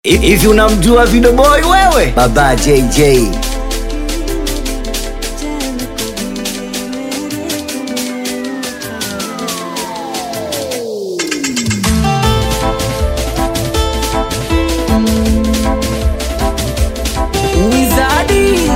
Hivi unamjua Video Boy wewe? Baba JJ. Wizadi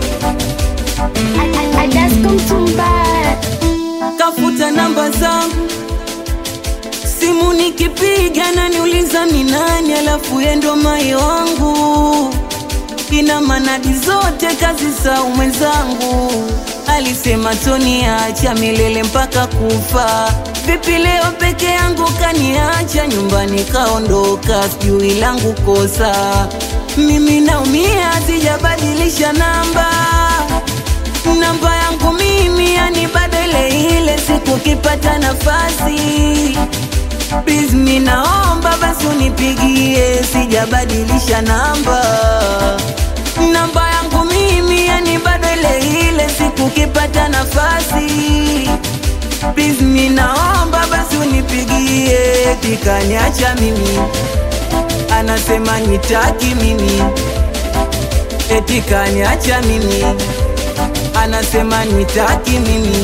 Adasko Mtumbara, kafuta namba zangu, simu nikipiga na niuliza ni nani, alafu yendo mai wangu ina manadi zote kazi za mwenzangu. Alisema toniacha milele mpaka kufa. Vipi leo peke yangu kaniacha nyumbani kaondoka, sijui langu kosa. Mimi naumia, sijabadilisha namba namba yangu mimi yani bado ile ile, siku kipata nafasi please, mi naomba basi unipigie, sijabadilisha namba namba yangu mimi yani bado ile ile, siku kipata nafasi please, mi naomba basi unipigie, tikaniacha mimi anasema nitaki mimi eti kaniacha mimi anasema nitaki mimi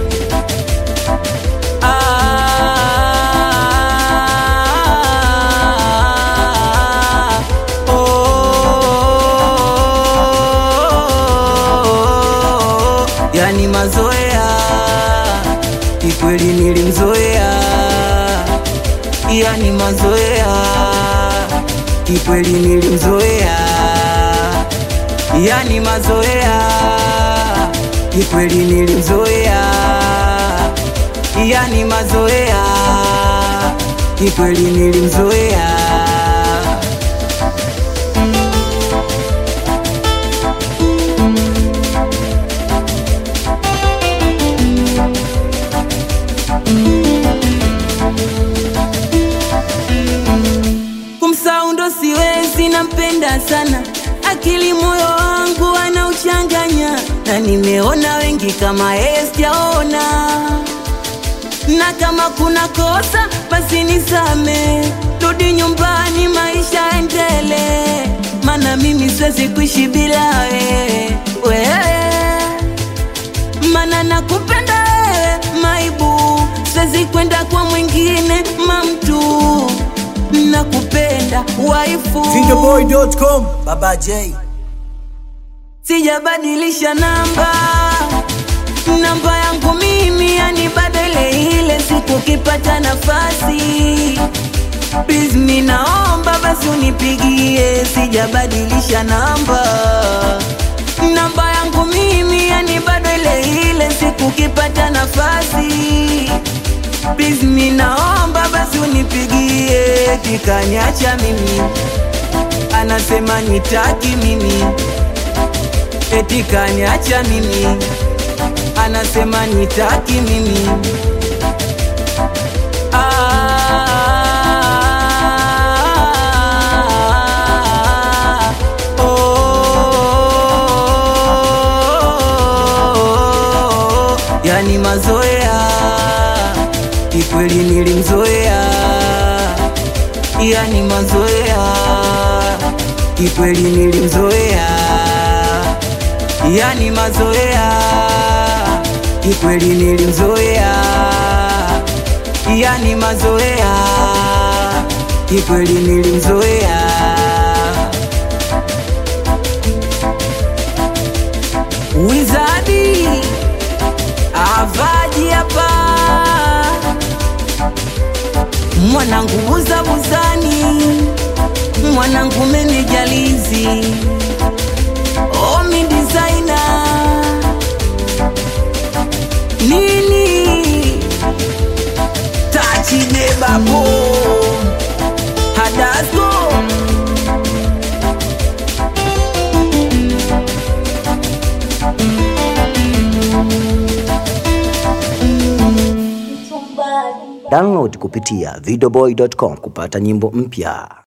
Ah, oh, yani mazoea kikweli nilimzoea yani mazoea kikweli nilimzoea yani mazoea kikweli nilimzoea yani mazoea kikweli nilimzoea kumsaundo siwezi, nampenda sana, akili moyo wangu anauchanganya, na nimeona wengi kama yeye sijaona, na kama kuna kosa basi nisame, rudi nyumbani, maisha endele, mana mimi siwezi kuishi bila wewe wewe mana nakupenda wewe maibu, siwezi kwenda kwa mwingine mamtu, nakupenda waifu, Videoboy.com. Baba J. sijabadilisha namba namba yangu mimi yani bado ile ile, siku kipata nafasi please, mi naomba basi unipigie, sijabadilisha namba namba yangu mimi yani bado ile ile, siku kipata nafasi please, mi naomba basi unipigie, tikaniacha mimi anasema nitaki mimi eti kaniacha mimi anasema nitaki mimi Ah, oh, yani mazoea kikweli nilimzoea yani mazoea kikweli nilimzoea yani mazoea kikweli nilimzoea yani mazoea kikweli nilimzoea wizadi avaji hapa mwanangu buzabuzani mwanangu menejalizi omi designer nini tachide babo hadasko Download kupitia videoboy.com kupata nyimbo mpya.